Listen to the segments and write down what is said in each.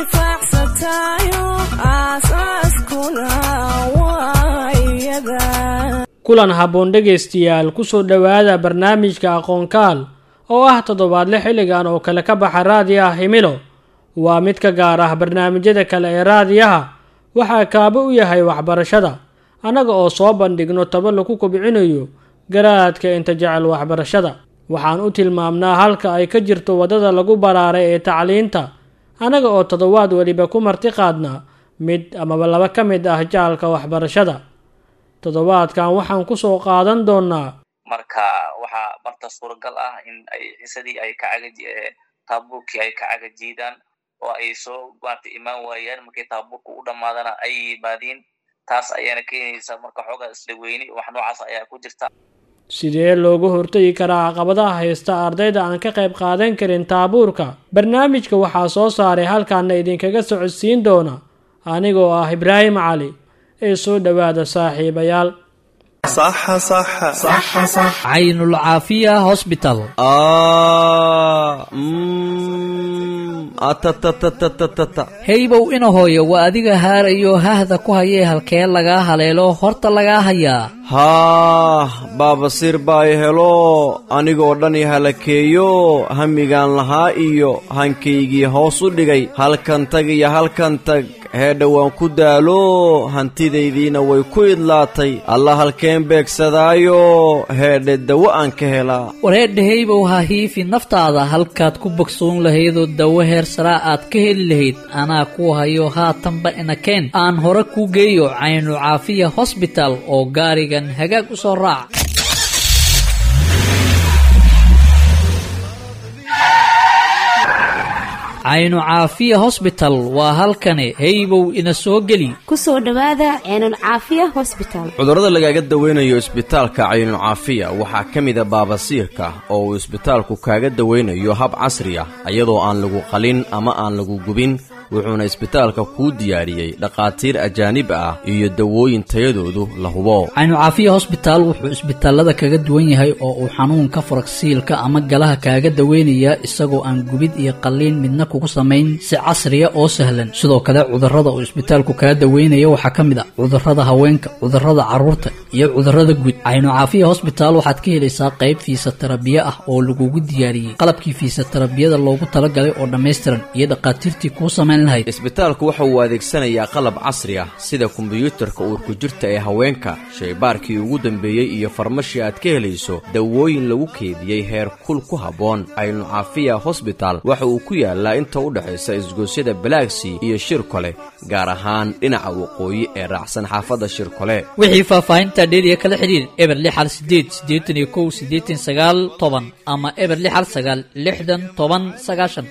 anfacsatayo aasaaskuna waa iyada kulan habboon dhegaystayaal kusoo dhowaada barnaamijka aqoonkaal oo ah toddobaadle xilligan oo kale ka baxa raadiyaha himilo waa mid ka gaar ah barnaamijyada kale ee raadiyaha waxaa kaabo u yahay waxbarashada annaga oo soo bandhigno taba lagu kobcinayo garaadka inta jecel waxbarashada waxaan u tilmaamnaa halka ay ka jirto waddada lagu baraaray ee tacliinta annaga oo toddobaad weliba ku marti qaadna mid amaba laba ka mid ah jacalka waxbarashada toddobaadkan waxaan kusoo qaadan doonaa marka waxaa marta suuragal ah in ay xisadii ay ka caga taabuurkii ay ka caga jiidaan oo ay soo maarta imaan waayaan markii taabuurka u dhammaadana ay yimaadiin taas ayaana keenaysa marka xoogaa isdhaweyni wax noocaas ayaa ku jirta sidee looga hortagi karaa caqabadaha haysta ardayda aan ka qayb qaadan karin taabuurka barnaamijka waxaa soo saaray halkaana idinkaga socodsiin doona anigoo ah ibraahim cali ee soo dhowaada saaxiibayaal caynulcaafiya hosbital heybow ina hooyo waa adiga haarayo hahda ku hayee halkee lagaa haleelo horta lagaa hayaa haah baabasiir baa i helo anigoo dhan i halakeeyo hamigaan lahaa iyo hankaygii hoos u dhigay halkan tag iyo halkan tag heedha waan ku daalo hantidaydiina way ku idlaatay alla halkeen beegsadaayo heedhe dawo aan ka helaa wareedha heybow ha hiifi naftaada halkaad ku bogsoon lahaydoo dawo heer saraa aad ka heli lahayd anaa kuu hayo haatanba inakeen aan hore kuu geeyo caynu caafiya hosbital oo gaarigan hagaag u soo raac caynu caafiya hosbital waa halkani heybow ina soo geli kusoo dhowaada ceenul caafiya hosbital cudurrada lagaaga dawaynayo isbitaalka caynucaafiya waxaa ka mida baabasiirka oo uu isbitaalku kaaga dawaynayo hab casri ah iyadoo aan lagu qalin ama aan lagu gubin wuxuuna isbitaalka kuu diyaariyey dhakhaatiir ajaanib ah iyo dawooyin tayadoodu la hubo caynu caafiya hosbitaal wuxuu isbitaalada kaga duwan yahay oo uu xanuunka faragsiilka ama galaha kaaga daweynayaa isagoo aan gubid iyo qalliin midna kugu samayn si casriya oo sahlan sidoo kale cudurrada uu isbitaalku kaga daweynaya waxaa ka mid ah cudurrada haweenka cudurrada carruurta iyo cudurrada guud caynu caafiya hosbitaal waxaad ka helaysaa qayb fiisatarabiye ah oo lagugu diyaariyey qalabkii fiisatarabiyada loogu talagalay oo dhammaystiran iyo dhakhaatiirtii kuu samayn isbitaalku waxa uu adeegsanayaa qalab casri ah sida kombiyuutarka uurku jirta ee haweenka shaybaarkii ugu dambeeyey iyo farmashi aad ka helayso dawooyin lagu keediyey heer kul ku habboon caynu caafiya hosbital waxa uu ku yaalaa inta u dhexaysa isgoosyada balaagsy iyo shirkole gaar ahaan dhinaca waqooyi ee raacsan xaafadda shirkole wixii faahfaahinta dheeriya kala xidhiir eber lixal sideed siddeetan iyo kow siddeetan sagaal toban ama eber lixal sagaal lixdan toban sagaashan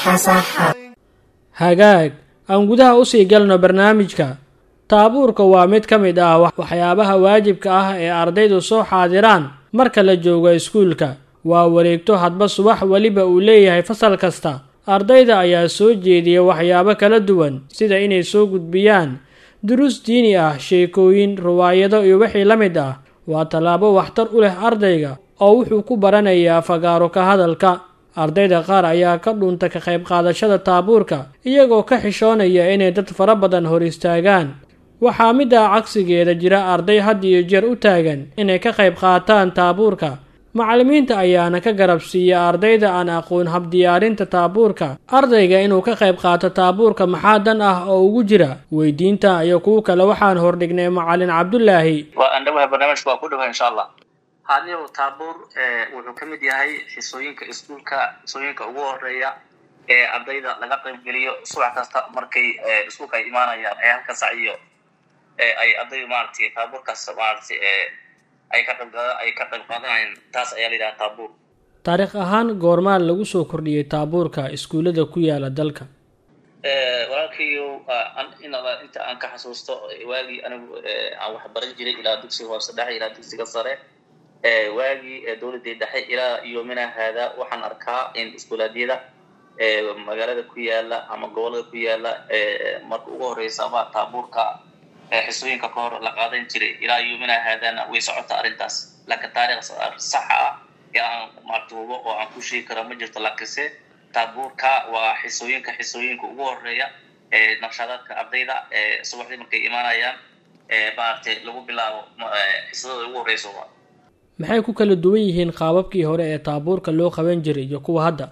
hagaag aan gudaha usii galno barnaamijka taabuurka waa mid ka mid ah waxyaabaha waajibka ah ee ardaydu soo xaadiraan marka la joogo iskuulka waa wareegto hadba subax weliba uu leeyahay fasal kasta ardayda ayaa soo jeediya waxyaabo kala duwan sida inay soo gudbiyaan duruus diini ah sheekooyin riwaayado iyo wixii la mid ah waa tallaabo waxtar u leh ardayga oo wuxuu ku baranayaa fagaaro ka hadalka ardayda qaar ayaa ka dhunta ka qayb qaadashada taabuurka iyagoo ka xishoonaya inay dad fara badan hor istaagaan waxaa middaa cagsigeeda jira arday had iyo jeer u taagan inay ka qayb qaataan taabuurka macallimiinta ayaana ka garab siiya ardayda aan aqoon habdiyaarinta taabuurka ardayga inuu ka qayb qaato taabuurka maxaa dan ah oo ugu jira weydiinta iyo kuwo kale waxaan hordhignay macallin cabdulaahi waa andhawaha barnaamijka waa ku dhawa insha allah haniyow taabuur wuxuu ka mid yahay xisooyinka iskuulka xisooyinka ugu horeeya ee ardayda laga qaybgeliyo subax kasta markay iskuulka ay imaanayaan ee halka sac iyo ay ardaydu maaragtay taabuurkaas maaragtay ay ka qayb ay ka qayb qaadanayaan taas ayaa la yidhaha taabuur taariikh ahaan goormaa lagu soo kordhiyey taabuurka iskuullada ku yaala dalka walaalkayo inta aan ka xasuusto waagii anigu aan waxbaran jiray ilaa dugsiga hoose dhexe ilaa dugsiga sare waagii dowladdii dhexe ilaa yoomina haada waxaan arkaa in iskuulaadyada magaalada ku yaala ama gobolada ku yaala marka ugu horeysa ama taabuurka xisooyinka ka hor la qaadan jiray ilaa yoomina haadana way socota arrintaas laakiin taariikh saxa ah ee aan martuubo oo aan ku sheegi karo ma jirto laakiinse taabuurka waa xisooyinka xisooyinka ugu horeeya naqshadaadka ardayda subaxdii markay imaanayaan maaragtay lagu bilaabo xisadooda ugu horeyso maxay ku kala duwan yihiin qaababkii hore ee taabuurka loo qaban jiray iyo kuwa hadda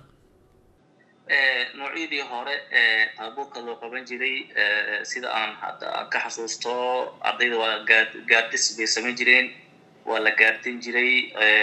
noocyadii hore taabuurka loo qaban jiray sida aan hadda aan ka xasuusto ardayda waa gaa gaardis bay samayn jireen waa la gaardin jiray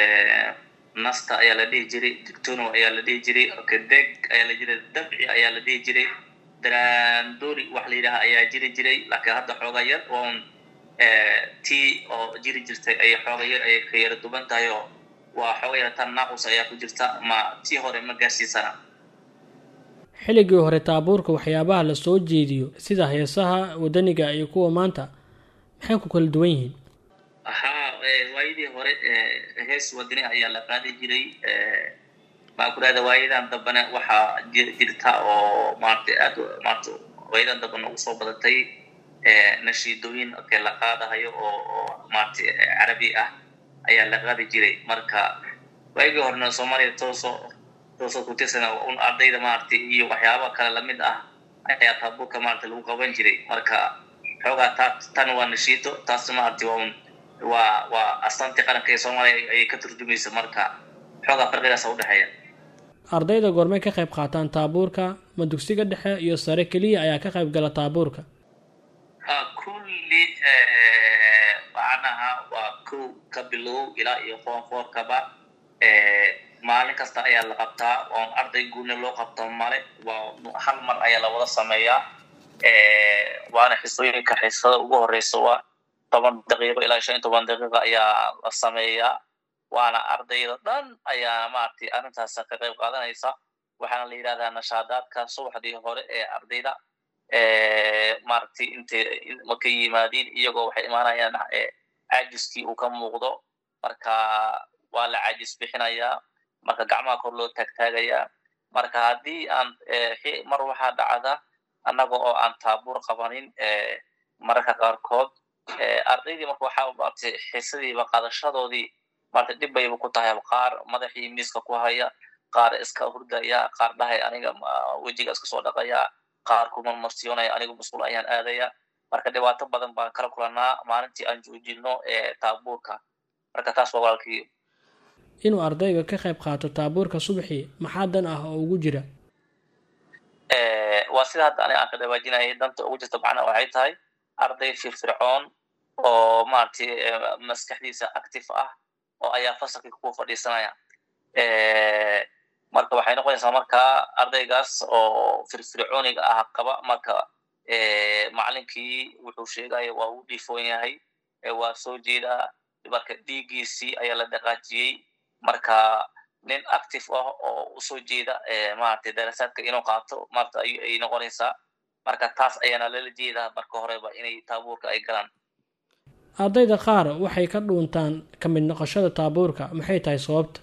nasta ayaa la dhihi jiray dictono ayaa la dhihi jiray kadeg ayaa la jiray dabci ayaa la dhihi jiray darandori wax la yidhaha ayaa jiri jiray laakiin hadda xooga yar oon tii oo jiri jirtay ay xooga yar ayay ka yara duban tahay oo waa xooga yar tan naaqus ayaa ku jirta ma tii hore ma gaarsiisana xilligii hore taabuurka waxyaabaha la soo jeediyo sida heesaha wadaniga iyo kuwa maanta maxay ku kala duwan yihiin haa waayadii hore hees wadani ayaa la qaadi jiray maa ku rahda waayadan dambena waxaa jirta oo maaragtay aad maarata waayadan dambena ugu soo badatay nashiidooyin ke la qaadahayo oo oo maaragtay carabi ah ayaa la qaadi jiray marka waayagii horena soomaaliya tooso toosoo ku tirsana un ardayda maaragtay iyo waxyaaba kale lamid ah ayaa taabuurka maaragtay lagu qaban jiray marka xoogaa taa tan waa nashiido taasna maaragtay waa un waa waa astaantii qaranka ee soomaaliya ayay ka turjumaysa marka xoogaa farqigaasa udhexeeya ardayda goormay ka qayb qaataan taabuurka ma dugsiga dhexe iyo sare keliya ayaa ka qayb gala taabuurka kulli macnaha waa kow ka bilow ilaa iyo foon foorkaba maalin kasta ayaa la qabtaa oon arday guudna loo qabto male waa hal mar ayaa la wada sameeyaa waana xisooyinka xisada ugu horeysa waa toban daqiiqo ilaa shan iyo toban daqiiqa ayaa la sameeyaa waana ardayda dhan ayaana maaragtay arrintaas ka qayb qaadanaysa waxaana la yidhahdaa nashaadaadka subaxdii hore ee ardayda maaragtay intay markay yimaadiin iyagoo waxay imaanayaan caajiskii uu ka muuqdo marka waa la caajis bixinayaa marka gacmaha kor loo taagtaagayaa marka haddii aan mar waxaa dhacda annaga oo aan taabuur qabanin mararka qaarkood ardaydii marka waxaa maaragtay xisadiiba qaadashadoodii marta dhib bayba ku tahay qaar madaxii miiska ku haya qaar iska hurdaya qaar dhahay aniga wejiga iska soo dhaqaya qaar kumarmarsiyoonaya anigu mas-uul ayaan aadaya marka dhibaato badan baan kala kulanaa maalintii aan joojino taabuurka marka taas waa walaalkii inuu ardayga ka qayb qaato taabuurka subaxii maxaa dan ah oo ugu jira waa sida hadda aniga aan ka dhawaajinayay danta ugu jirta macnaha waxay tahay arday firfircoon oo maaragtay maskaxdiisa active ah oo ayaa fasalkii ku fadhiisanaya marka waxay noqonaysaa markaa ardaygaas oo firfircooniga ah qaba marka macalinkii wuxuu sheegaya waa uu dhiifoon yahay waa soo jeedaa marka dhiiggiisii ayaa la dhaqaajiyey marka nin active ah oo usoo jeeda maaragtay darasaadka inuu qaato maarata ay noqonaysaa marka taas ayaana lala jeedaa marka horeba inay taabuurka ay galaan ardayda qaar waxay ka dhuuntaan ka mid noqoshada taabuurka maxay tahay sababta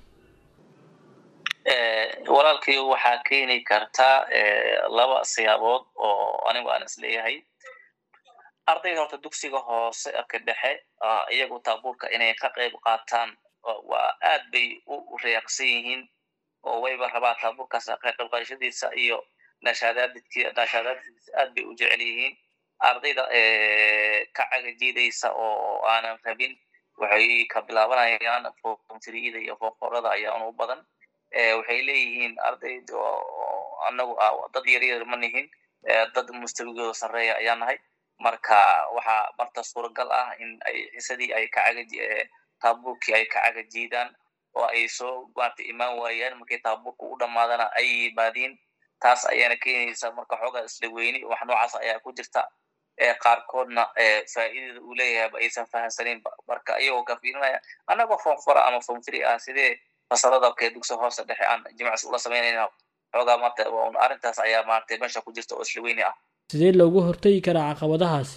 walaalkii waxaa keeni kartaa laba siyaabood oo anigu aan is leeyahay ardayda horta dugsiga hoose ka dhexe iyagu taabuurka inay ka qayb qaataan waa aad bay u reeqsan yihiin oo wayba rabaa taabuurkaas ka qayb qaadashadiisa iyo nashaadaadidki nashaadaadkiisa aad bay u jecel yihiin ardayda ka cagajiidaysa oo aanan rabin waxay ka bilaabanayaan foomfiriyada iyo foomforada ayaan u badan waxay leeyihiin ardayd anagu dad yaryar ma nihin dad mustawigooda sarreeya ayaa nahay marka waxaa marta suuragal ah in ay xisadii ay ka caga taabuurkii ay ka cagajiidaan oo ay soo maarta imaan waayaan markii taabuurka u dhammaadana ay yimaadiin taas ayaana keenaysa marka xoogaa isla weyni wax noocaas ayaa ku jirta qaarkoodna faa'iidada uu leeyahayba aysan fahamsanin marka iyagoo ka fiirinaya annagoo foomfora ama foomfiri ah sidee fasalada kee dugsi hoose dhexe aan jimacsi ula samaynayna xoogaa marta arrintaas ayaa maaragtay meesha ku jirta oo isla weyni ah sidee loogu hortegi karaa caqabadahaas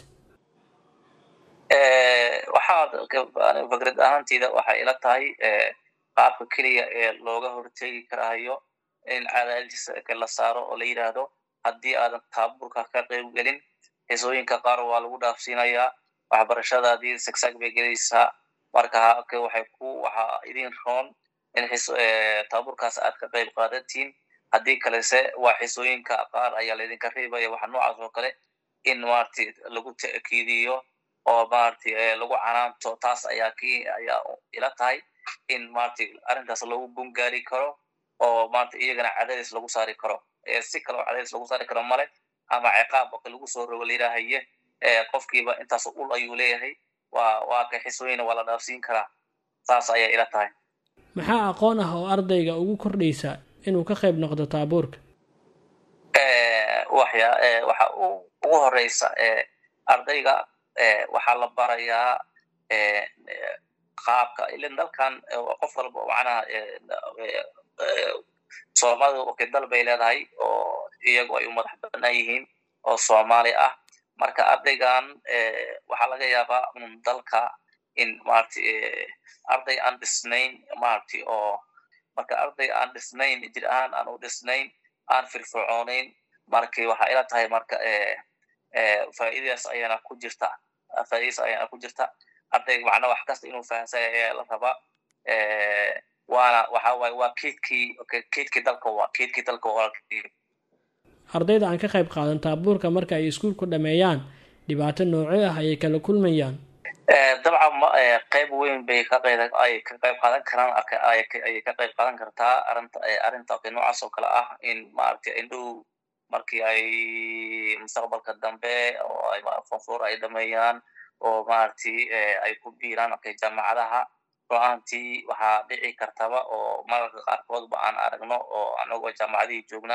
waxaa fikrad ahaanteyda waxay ila tahay qaabka keliya ee looga hortegi karayo in cadaadis la saaro oo la yidhaahdo haddii aadan taabuurka ka qayb gelin xisooyinka qaar waa lagu dhaafsiinayaa waxbarashadaadii sagsag bay gelaysaa marka waxay ku waxaa idin roon in taabuurkaas aad ka qayb qaadatiin haddii kalese waa xisooyinka qaar ayaa laydinka reebaya waxa noocaas oo kale in maaragtay lagu ta'kiidiyo oo maaragtay lagu canaanto taas ayaa ki ayaa ila tahay in maaragtay arrintaas lagu gungaari karo oo maaragtay iyagana cadaadis lagu saari karo si kale oo cadaadis lagu saari karo male ama ciqaab oo kale lagu soo rogo layidhaahaye qofkiiba intaas ul ayuu leeyahay waa waa ka xisooyina waa la dhaafsiin karaa saas ayaa ila tahay maxaa aqoon ah oo ardayga ugu kordhaysa inuu ka qayb noqdo taabuurka waxya waxa ugu horeysa ardayga waxaa la barayaa qaabka ilan dalkan qof walba macnaha soomaalida okay dal bay leedahay oo iyagu ay u madax banaan yihiin oo soomaali ah marka ardaygan waxaa laga yaabaa un dalka in maaragtay arday aan dhisnayn maaragtay oo marka arday aan dhisnayn jir ahaan aan u dhisnayn aan firfircoonayn markay waxaa ila tahay marka faa'iidadaas ayaana ku jirta faa'iidadaas ayaana ku jirta ardayga macnaa wax kasta inuu fahamsan ayaa la rabaa waana waxa waaye waa keydkii keydkii dalka waa keydkii dalka waa ardayda aan ka qayb qaadan taabuurka marka ay iskuulku dhameeyaan dhibaato noocee ah ayay kala kulmayaan dabcan qayb weyn bay ka qeyb ay ka qayb qaadan karaan ayay ka qayb qaadan kartaa arinta arrinta okay noocaas oo kale ah in maaragtay indhow markii ay mustaqbalka dambe oo ay fonfoor ay dhameeyaan oo maaragtay ay ku biiraan okay jaamacadaha go-aantii waxaa dhici kartaba oo mararka qaarkoodba aan aragno oo anagoo jaamacadihii joogna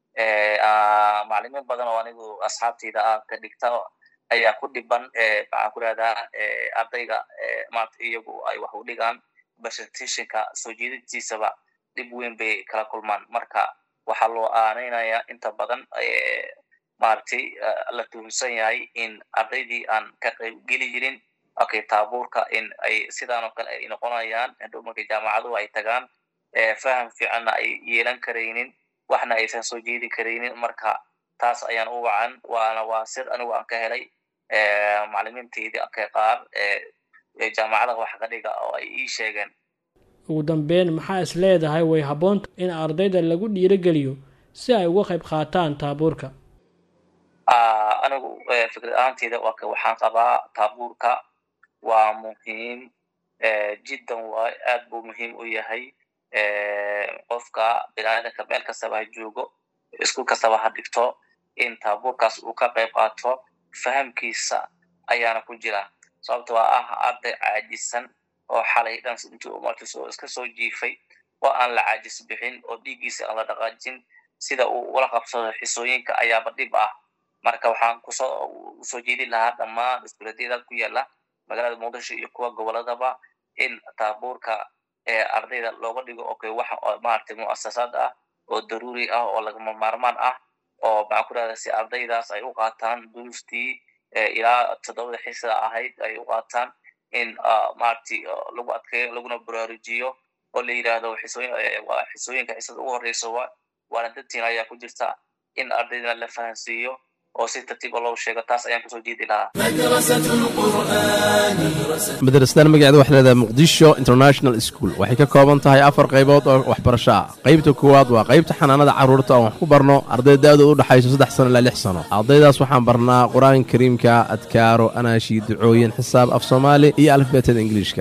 maclimiin badan oo anigu asxaabtayda ah ka dhigta ayaa ku dhiban maxaan ku rahdaa ardayga maarata iyagu ay wax u dhigaan presentationka soo jeedintiisaba dhib weyn bay kala kulmaan marka waxaa loo aaneynaya inta badan maaragtay la tuhunsan yahay in ardaydii aan ka qayb geli jirin okay taabuurka in ay sidaan oo kale ay noqonayaan hadhow markay jaamacaduhu ay tagaan faham fiicanna ay yeelan karaynin waxna aysan soo jeedi karaynin marka taas ayaan u wacan waana waa sir anigu aan ka helay maclimiintaydii ka qaar jaamacadaha wax ka dhiga oo ay ii sheegeen ugu dambeyn maxaa is leedahay way habboonta in ardayda lagu dhiirogeliyo si ay uga qayb qaataan taabuurka anigu fikrad ahaanteyda waxaan qabaa taabuurka waa muhiim jiddan waa aad buu muhiim u yahay qofka biniaadanka meel kastaba ha joogo iskuul kastaba ha dhigto in taabuurkaas uu ka qayb qaato fahamkiisa ayaana ku jira sababtoo ah arday caajisan oo xalay dhan intii umartiso iska soo jiifay oo aan la caajis bixin oo dhiiggiisa aan la dhaqaajin sida uu ula qabsado xisooyinka ayaaba dhib ah marka waxaan kusoo usoo jeedin lahaa dhammaan iskuuladyada ku yaala magaalada muqdisho iyo kuwa goboladaba in taabuurka ardayda looga dhigo okay wax maaragtay muasasaad ah oo daruuri ah oo lagama maarmaan ah oo maxaan ku rahda si ardaydaas ay u qaataan duruustii ilaa toddobada xisada ahayd ay u qaataan in maaragtay lagu adkeeyo laguna baraarujiyo oo la yidhaahdo xisooyin waa xisooyinka xisada ugu horeyso waana dadtiin ayaa ku jirta in ardaydana la fahansiiyo oo si tartiiba loo sheego taas ayaan kusoo jeedi lahaa madrasadan magaceeda waxay leedahay muqdisho international school waxay ka kooban tahay afar qaybood oo waxbarasho ah qaybta koowaad waa qaybta xanaanada carruurta oon wax ku barno arday da-dooda u dhexayso saddex sano ilaa lix sano ardaydaas waxaan barnaa qur-aanka kariimka adkaaro anaashi ducooyin xisaab af soomaali iyo alifbeetada ingiliishka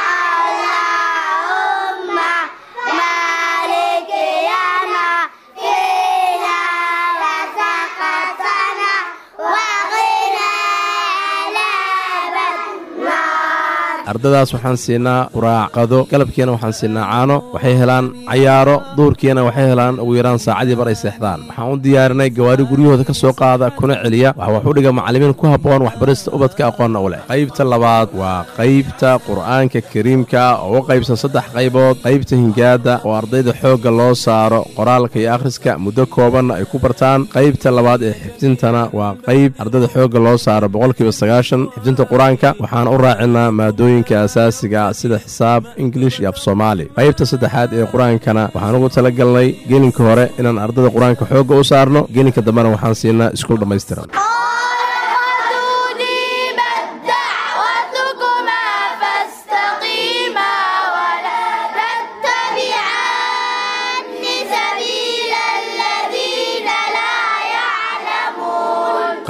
ardadaas waxaan siinaa quraacqado galabkiina waxaan siinaa caano waxay helaan cayaaro duurkiina waxay helaan ugu yaraan saacadii bar ay seexdaan waxaan u diyaarinay gawaari guryahooda ka soo qaada kuna celiya waxa wax u dhiga macallimiin ku habboon waxbarista ubadka aqoonna u leh qaybta labaad waa qaybta qur'aanka kariimka oo u qaybsan saddex qaybood qaybta hingaadda oo ardayda xoogga loo saaro qoraalka iyo akhriska muddo koobanna ay ku bartaan qaybta labaad ee xifdintana waa qayb ardayda xoogga loo saaro boqolkiiba sagaashan xifdinta qur-aanka waxaan u raacinaa maadooyinka asaasiga sida xisaab ingilish iyo af soomaali qaybta saddexaad ee qur-aankana waxaan ugu tala galnay gelinka hore inaan ardayda qur-aanka xoogga u saarno gelinka dambena waxaan siinaa iskuul dhammaystiran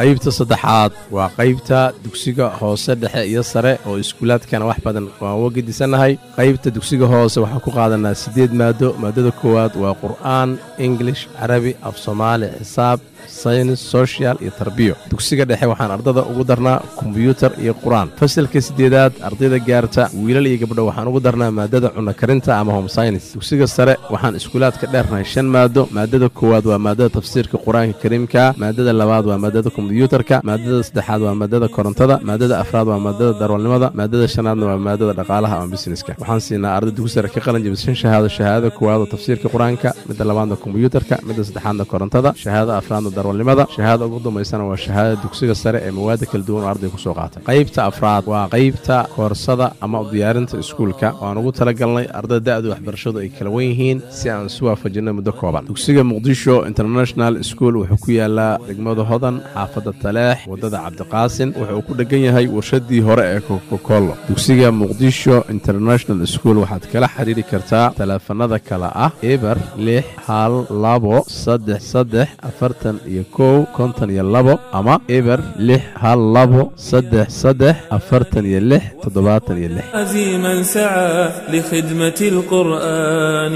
qaybta saddexaad waa qaybta dugsiga hoose dhexe iyo sare oo iskuulaadkana wax badan waan uga gedisannahay qaybta dugsiga hoose waxaan ku qaadanaa siddeed maado maadada koowaad waa qur'aan ingilish carabi af soomaali xisaab saynis sochial iyo tarbiyo dugsiga dhexe waxaan ardada ugu darnaa kombyuutar iyo qur-aan fasalka siddeedaad ardayda gaarta wiilal iyo gabdho waxaan ugu darnaa maadada cunno karinta ama home synis dugsiga sare waxaan iskuulaadka dheernahay shan maado maadada koowaad waa maadada tafsiirka qur-aanka kariimka maadada labaad waa maadada kombyuutarka maadada saddexaad waa maadada korontada maadada afraad waa maadada darwalnimada maadada shanaadna waa maadada dhaqaalaha ama busineska waxaan siinaa arday dugsi sare ka qalin jabishan shahaado shahaadada koowaad oo tafsiirka qur-aanka midda labaadna kombyuutarka midda saddexaadna korontada shahaadada afraadna darwalnimada shahaadada ugu dambaysana waa shahaadada dugsiga sare ee mawaada kala duwan oo arday kusoo qaatay qaybta afraad waa qaybta koorsada ama u diyaarinta iskuulka waan ugu talagalnay ardada da'du waxbarashadu ay kala wen yihiin si aan isu waafajinno muddo kooban dugsiga muqdisho international school wuxuu ku yaalaa degmada hodan xaafadda taleex waddada cabdiqaasin wuxuu ku dhegan yahay warshadii hore ee kokokolo dugsiga muqdisho international school waxaad kala xiriiri kartaa taleefanada kale ah eber lix hal labo saddex saddex afartan iyo kow konton iyo labo ama eber lix hal labo saddex saddex afartan iyo lix toddobaatan iyo lix عزيما سعى لخدمة القرآن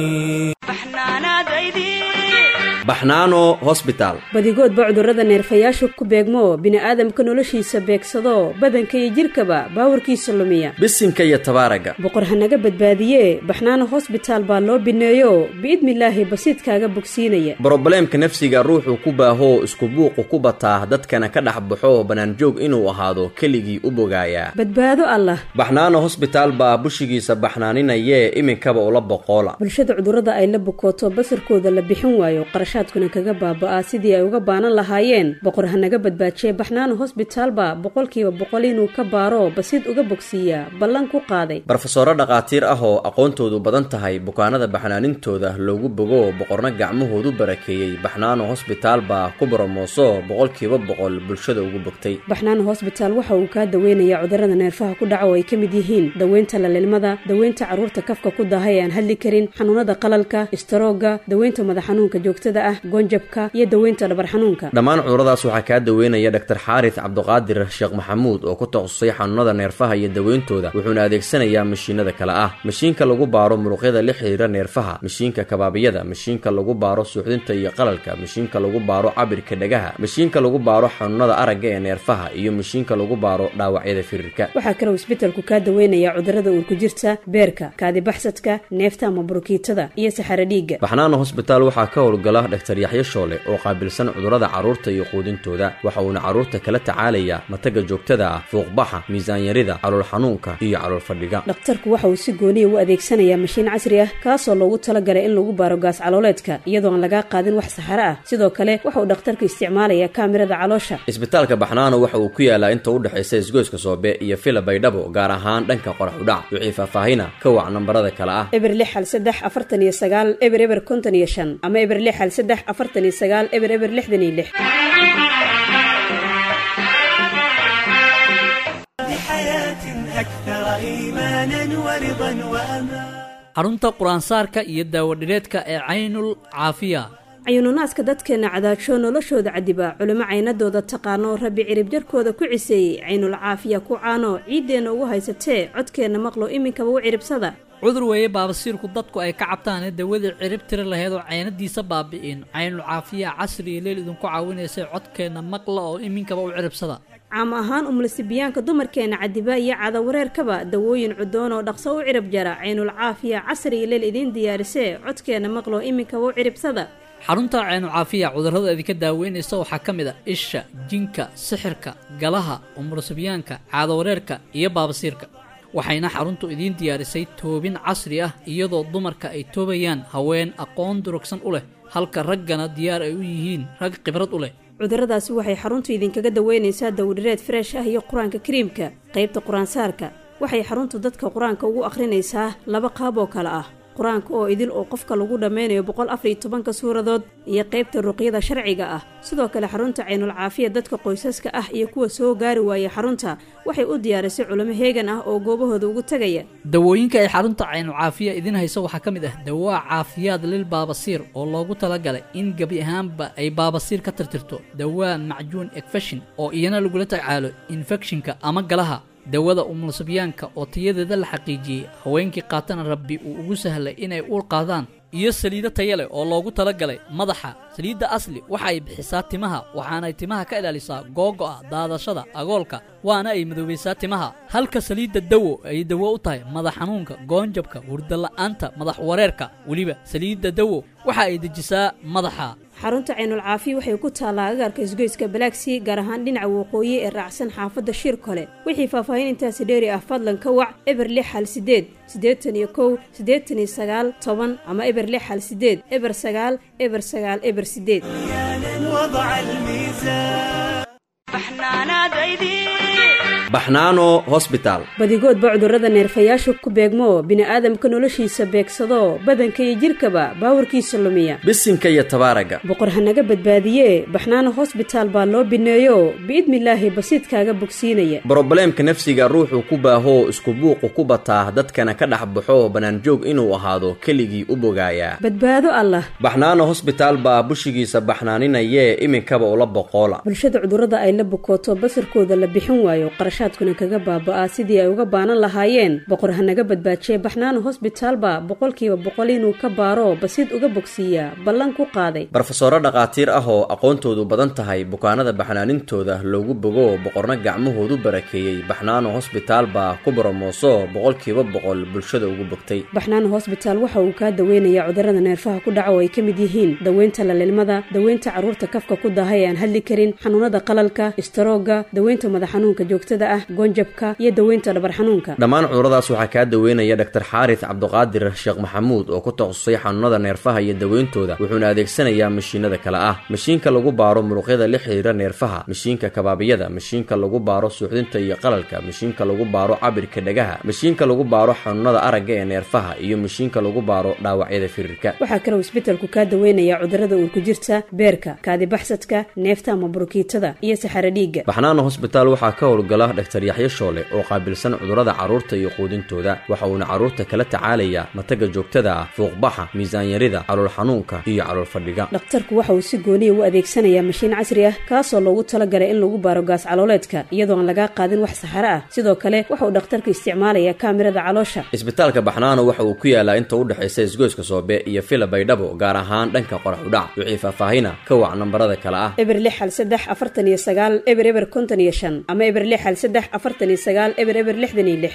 baxnaano hosbitaal badigoodba cudurrada neerfayaasha ku beegmo bini'aadamka noloshiisa beegsado badanka iyo jidhkaba baawarkiisa lumiya bisinka iyo tabaaraga boqor hanaga badbaadiye baxnaano hosbitaal baa loo bineeyo biidnilaahi basiidkaaga bogsiinaya brobleemka nafsiga ruuxuu ku baahoo isku buuqu ku bataa dadkana ka dhex baxo bannaanjoog inuu ahaado keligii u bogaayaa badbaado allah baxnaano hosbitaal baa bushigiisa baxnaaninayee iminkaba ula boqoola bulshada cudurrada ay la bukooto basarkooda la bixin waayo qarashaadkuna kaga baaba'aa sidii ay uga baanan lahaayeen boqor hanaga badbaajiye baxnaano hosbitaalba boqolkiiba boqol inuu ka baaro basiid uga bogsiiyaa ballan ku qaaday barofesoro dhakhaatiir ah oo aqoontoodu badan tahay bukaanada baxnaanintooda loogu bogo boqorna gacmahoodu barakeeyey baxnaano hosbitaal baa ku boromooso boqolkiiba boqol bulshada ugu bogtay baxnaano hosbitaal waxa uu kaa daweynayaa cudurrada neerfaha ku dhaca oo ay ka mid yihiin daweynta lalilmada daweynta carruurta kafka ku daahay ee aan hadli karin xanuunada qalalka istaroogga daweynta madax xanuunka joogtada ah goonjabka iyo daweynta dhabar xanuunka dhammaan cuduradaas waxaa kaa daweynaya dhaktar xaaris cabduqaadir sheekh maxamuud oo ku takhasusay xanuunada neerfaha iyo daweyntooda wuxuuna adeegsanayaa mashiinada kale ah mashiinka lagu baaro muruqyada la xiriira neerfaha mashiinka kabaabiyada mashiinka lagu baaro suuxdinta iyo qalalka mashiinka lagu baaro cabirka dhagaha mashiinka lagu baaro xanuunada aragga ee neerfaha iyo mashiinka lagu baaro dhaawacyada firirka waxaa kaloo isbitalku kaa daweynayaa cudurrada uurku jirta beerka kaadibaxsadka neefta ama burukiitada iyo saxaro dhiigga baxnaano hosbitaal waxaa ka howlgala dhaktar yaxyo shoole oo qaabilsan cudurrada carruurta iyo quudintooda waxa uuna carruurta kala tacaalayaa mataga joogtada ah fuuqbaxa miisaanyarida calool xanuunka iyo calool fadhiga dhakhtarku waxa uu si gooniya u adeegsanayaa mashiin casri ah kaasoo loogu talagalay in lagu baaro gaas calooleedka iyadoo aan lagaa qaadin wax saxaro ah sidoo kale waxa uu dhakhtarku isticmaalayaa kaamirada caloosha isbitaalka baxnaano waxa uu ku yaalaa inta u dhexaysa isgoyska soobe iyo fila baydhabo gaar ahaan dhanka qorax udhac wixii faahfaahina ka wac nambarada kale ah eber lix hal saddex afartan iyo sagaal eber eber konton iyo shan ama eber lix hal saddex afartan iyo sagaal eber eber lixdan iyo lix xarunta qur-aansaarka iyo daawadhireedka ee caynul caafiya cayuununaaska dadkeenna cadaajo noloshooda cadiba culimo caynadooda taqaano rabbi cirib jarkooda ku ciseeyey caynul caafiya ku caano ciiddeenna ugu haysatee codkeenna maqlo iminkaba u ciribsada cudur weeye baabasiirku dadku ay ka cabtaanee dawadii cirib tiri laheyd oo caynadiisa baabi'in caynul caafiya casri iyo leel idinku caawinaysay codkeenna maqla oo iminkaba u ciribsada caam ahaan umlasibiyaanka dumarkeenna cadiba iyo cadawareerkaba dawooyin cudoon oo dhaqso u cirib jara caynul caafiya casri iyo leel idiin diyaarisee codkeenna maqlo iminkaba u ciribsada xarunta caynu caafiya cudurrada idinka daaweynaysa waxaa ka mid a isha jinka sixirka galaha umurasibyaanka caadawareerka iyo baabasiirka waxayna xaruntu idiin diyaarisay toobin casri ah iyadoo dumarka ay toobayaan haween aqoon durugsan u leh halka raggana diyaar ay u yihiin rag khibrad u leh cudurradaasi waxay xaruntu idinkaga daweynaysaa dawdhireed freesh ah iyo qur-aanka kariimka qaybta qur-aansaarka waxay xaruntu dadka qur-aanka ugu akhrinaysaa laba qaab oo kale ah qur-aanka oo idil oo qofka lagu dhammeynayo boqol afar iyo tobanka suuradood iyo qaybta ruqyada sharciga ah sidoo kale xarunta caynul caafiya dadka qoysaska ah iyo kuwa soo gaari waayay xarunta waxay u diyaarisay culimo heegan ah oo goobahooda ugu tegaya dawooyinka ay xarunta caynulcaafiya idin hayso waxaa ka mid ah dawaa caafiyaad lil baabasiir oo loogu talagalay in gebi ahaanba ay baabasiir ka tirtirto dawaa macjuun ekfeshin oo iyana lagula tacaalo infekshinka ama galaha dawada umulsabyaanka oo tayadeeda la xaqiijiyey haweenkii qaatana rabbi uu ugu sahlay inay uur qaadaan iyo saliido taya leh oo loogu talagalay madaxa saliidda asli waxa ay bixisaa timaha waxaanay timaha ka ilaalisaa googo'a daadashada agoolka waana ay madoobaysaa timaha halka saliidda dawo ay dawo u tahay madax xanuunka goonjabka hurdala'aanta madax wareerka weliba saliidda dawo waxa ay dejisaa madaxa xarunta caynul caafiya waxay ku taallaa agaarka isgoyska balaagsii gaar ahaan dhinaca waqooyi ee raacsan xaafadda shir kole wixii faahfaahin intaasi dheeri ah fadlan ka wac eber lix hal sideed siddeetan iyo kow siddeetan iyo sagaal toban ama eber lix hal sideed eber sagaal eber sagaal eber sideed baxnaano hosbitaal badigoodba cudurrada neerfayaashu ku beegmo bini'aadamka noloshiisa beegsado badanka iyo jidhkaba baawarkiisa lumiya bisinka iyo tabaaraga boqor hanaga badbaadiye baxnaano hosbitaal baa loo bineeyo biidnilaahi basiidkaaga bogsiinaya brobleemka nafsiga ruuxuu ku baahoo isku buuqu ku bataa dadkana ka dhex baxo bannaanjoog inuu ahaado keligii u bogaayaa badbaado allah baxnaano hosbitaal baa bushigiisa baxnaaninayee iminkaba ula boqoola bulshada cudurrada ay la bukooto basarkooda la bixin waayo qarashaadkuna kaga baaba'aa sidii ay uga baanan lahaayeen boqor hanaga badbaajiye baxnaano hosbitaalba boqolkiiba boqol inuu ka baaro basiid uga bogsiiyaa ballan ku qaaday barofesoro dhakhaatiir ah oo aqoontoodu badan tahay bukaanada baxnaanintooda loogu bogo boqorna gacmahoodu barakeeyey baxnaano hosbitaal baa ku boromooso boqolkiiba boqol bulshada ugu bogtay baxnaano hosbitaal waxa uu kaa daweynayaa cudurrada neerfaha ku dhaca oo ay ka mid yihiin daweynta lalilmada daweynta carruurta kafka ku daahay ee aan hadli karin xanuunada qalalka istaroogga daweynta madax xanuunka joogtada ah goonjabka iyo daweynta dhabar xanuunka dhammaan cuduradaas waxaa kaa daweynaya dhaktar xaaris cabduqaadir sheekh maxamuud oo ku takhasusay xanuunada neerfaha iyo daweyntooda wuxuuna adeegsanayaa mashiinada kale ah mashiinka lagu baaro muruqyada la xidhiira neerfaha mashiinka kabaabiyada mashiinka lagu baaro suuxdinta iyo qalalka mashiinka lagu baaro cabirka dhagaha mashiinka lagu baaro xanuunada aragga ee neerfaha iyo mashiinka lagu baaro dhaawacyada firirka waxaa kaloo isbetelku kaa daweynayaa cudurrada uurku jirta beerka kaadibaxsadka neefta ama burukiitada iyo saxaro dhiigga baxnaano hosbitaal waxaa ka howlgala dhaktar yaxyo shoole oo qaabilsan cudurrada carruurta iyo quudintooda waxa uuna carruurta kala tacaalayaa mataga joogtada ah fuuqbaxa miisaanyarida calool xanuunka iyo calool fadhiga dhakhtarku waxa uu si gooniya u adeegsanayaa mashiin casri ah kaasoo loogu talagalay in lagu baaro gaas calooleedka iyadoo aan lagaa qaadin wax saxaro ah sidoo kale waxa uu dhakhtarku isticmaalayaa kaamirada caloosha isbitaalka baxnaano waxa uu ku yaalaa inta u dhexaysa isgoyska soobe iyo fila baydhabo gaar ahaan dhanka qorax udhac wixii faahfaahina ka wac nambarada kale ah eber lix hal saddex afartan iyo sagaal eber eber konton iyo shan ama eber lix hal saddex afartan iyo sagaal eber eber lixdan iyo lix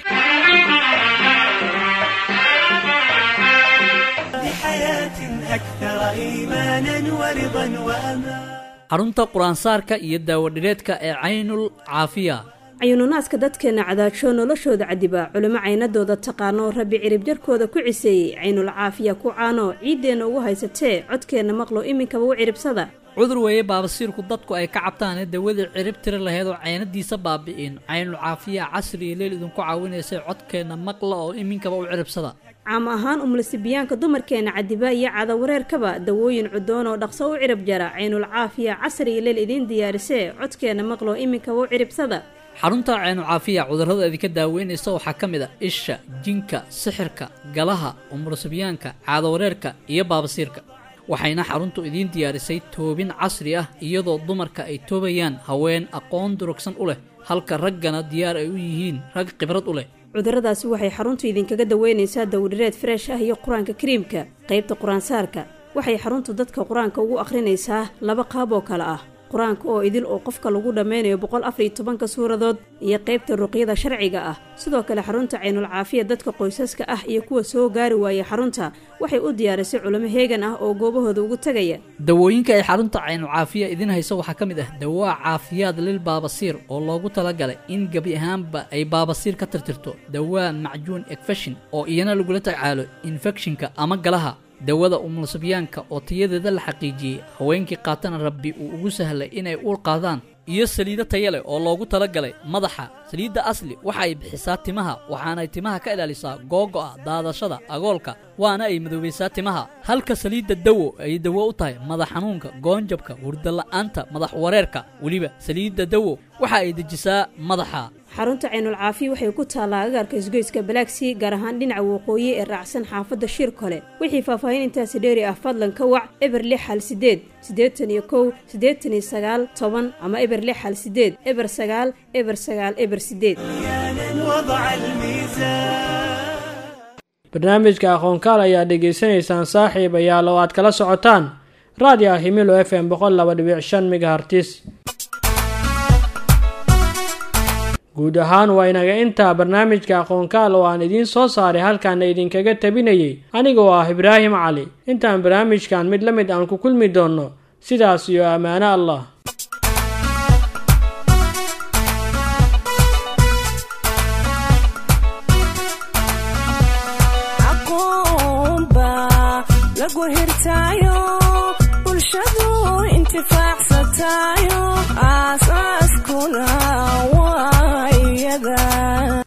xarunta qur-aansaarka iyo daawadhireedka ee caynul caafiya cayuununaaska dadkeenna cadaajo noloshooda cadiba culimo caynadooda taqaano rabbi cirib jarkooda ku ciseeyey caynul caafiya ku caano ciiddeenna ugu haysatee codkeenna maqlo iminkaba u ciribsada cudur weeye baabasiirku dadku ay ka cabtaane dawadii cirib tiri lahayd oo caynadiisa baabi'in caynul caafiya casri iyo leel idinku caawinaysay codkeenna maqla oo iminkaba u ciribsada caam ahaan umulisibiyaanka dumarkeenna cadiba iyo cadawareerkaba dawooyin cudoon oo dhaqso u cirib jara caynul caafiya casri iyo leel idiin diyaarisee codkeenna maqlo iminkaba u ciribsada xarunta caynu caafiya cudurrada idinka daaweynaysa waxaa ka mid a isha jinka sixirka galaha umurasibyaanka caadawareerka iyo baabasiirka waxayna xaruntu idiin diyaarisay toobin casri ah iyadoo dumarka ay toobayaan haween aqoon durugsan u leh halka raggana diyaar ay u yihiin rag khibrad u leh cudurradaasi waxay xaruntu idinkaga daweynaysaa dawdhireed freesh ah iyo qur-aanka kariimka qaybta qur-aansaarka waxay xaruntu dadka qur-aanka ugu akhrinaysaa laba qaab oo kale ah qur-aanka oo idil oo qofka lagu dhammeynayo boqol afar iyo tobanka suuradood iyo qaybta ruqyada sharciga ah sidoo kale xarunta caynul caafiya dadka qoysaska ah iyo kuwa soo gaari waayay xarunta waxay u diyaarisay culimo heegan ah oo goobahooda ugu tegaya dawooyinka ay xarunta caynu caafiya idin hayso waxaa ka mid ah dawaa caafiyaad lil baabasiir oo loogu talagalay in gebi ahaanba ay baabasiir ka tirtirto dawaa macjuun ekfeshin oo iyana lagula tacaalo infekshinka ama galaha dawada umulsibyaanka oo tayadeeda la xaqiijiyey haweenkii qaatana rabbi uu ugu sahlay inay uur qaadaan iyo saliido taya leh oo loogu talagalay madaxa saliidda asli waxa ay bixisaa timaha waxaanay timaha ka ilaalisaa googo'a daadashada agoolka waana ay madoobaysaa timaha halka saliidda dawo ay dawo u tahay madax xanuunka goonjabka hurdala'aanta madax wareerka weliba saliidda dawo waxa ay dejisaa madaxa xarunta caynul caafi waxay ku taallaa agaarka isgoyska balaaksi gaar ahaan dhinaca waqooyi ee raacsan xaafadda shir kole wixii faahfaahin intaasi dheeri ah fadlan ka wac eber lix hal sideed siddeetan iyo kow siddeetan iyo sagaal toban ama eber lix hal sideed eber sagaal eber sagaal eber sideed barnaamijka aqoonkaal ayaa dhegaysanaysaan saaxiib ayaal oo aad kala socotaan raadiyo himilo f m boqol laba dhibic shan megahartis guud ahaan waa inaga intaa barnaamijka aqoonkaal oo aan idiin soo saaray halkaana idinkaga tabinayay aniga oo ah ibraahim cali intaan barnaamijkan mid la mid aan ku kulmi doonno sidaas iyo ammaano allah